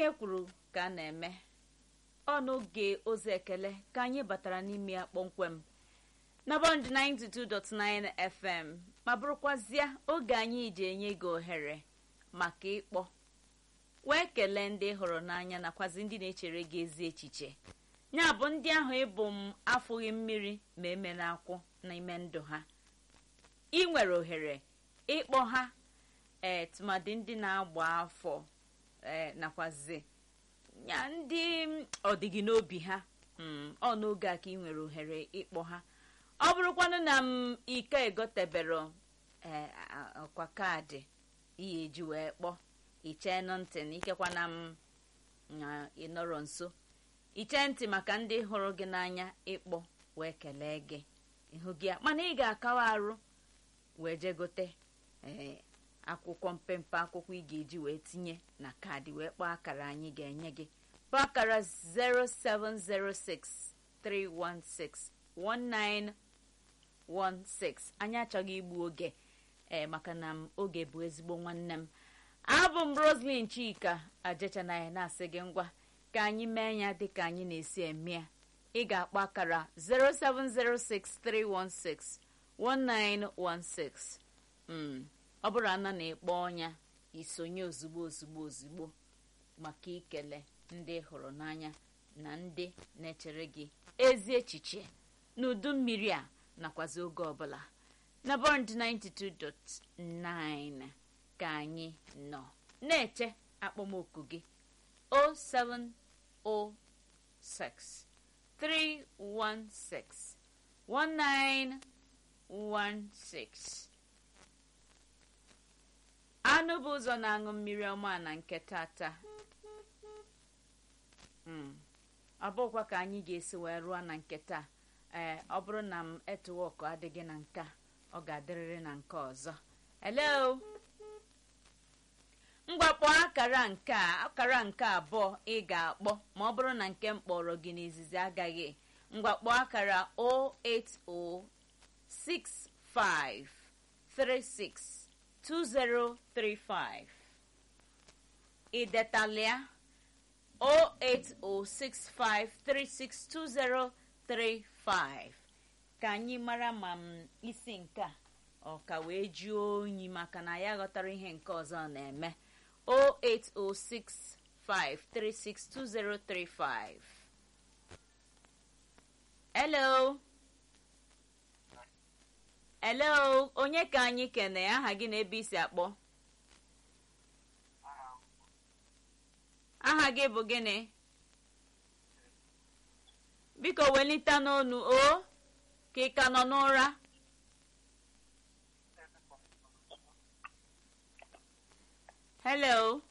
ihe kwuru ka a na-eme ọ n'oge ozi ekele ka anyị batara n'ime ya kpọmkwem na bọnd 92.9 fm ma bụrụkwazịa oge anyị ji enye gị ohere maka ịkpọ wee kelee ndị hụrụ n'anya nakwazi ndị na-echere gị ezi echiche ya bụ ndị ahụ ịbụ m afụghị mmiri ma emela akwụ n'ime ndụ ha ị nwere ohere ịkpọ ha ee tụmadị ndị na-agba afọ ee nakwazi ya ndị ọdịgị n'obi ha ọ n'oge a ka ị nwere ohere ịkpọ ha ọ bụrụkwanụ na m ike egotebero ee ọkwa kaadị ihe eji wee kpọọ ichenụ ntị na ikekwa na m ịnọrọ nso iche ntị maka ndị hụrụ gị n'anya ịkpọ wee kelee gị ịhụ gị ya mana ị ga-akawa arụ wee jegote ee akwụkwọ mpempe akwụkwọ ị ga-eji wee tinye na kaadị wee kpọọ akara anyị ga-enye gị kpọọ akara 07063161916 anyị achọghị igbu oge ee maka na m oge bụ ezigbo nwanne m abụ m roslyn chika ajechanaya na-asị gị ngwa ka anyị mee ya dịka anyị na-esi eme ya ị ga-akpọ akara 07063161916 ọ bụrụ ana na-ekpọ ọnya isonye ozugbo ozugbo ozugbo maka ikele ndị hụrụ n'anya na ndị na-echere gị ezi echiche n'udu mmiri a nakwazi oge ọbụla na bond 92.9 ka anyị nọ na-eche akpọmoku gị 0706 316 1916 anụ bụ ụzọ na-aṅụ mmiri ọma na nke tata ọ bụkwa ka anyị ga-esi wee rụọ na nke taa ee ọ bụrụ na m etuwọkụ adịghị na nka ọ ga-adịrịrị na nke ọzọ hello mgbakpọ akara nke a akara nke abụọ ị ga-akpọ ma ọ bụrụ na nke m kpọrọ gị n'izizi agaghị mgbakpọ akara 0806536 2035 idetalịa 08065362035 ka anyị mara ma m isi nke a ọ ka wee juo onyi maka na ya ghọtara ihe nke ọzọ na-eme 08065362035 hello hello onye ka anyị kene aha gị na ebe isi akpọ aha gị bụ gịnị biko welite n'onu o ka ị ka nọ n'ụra hello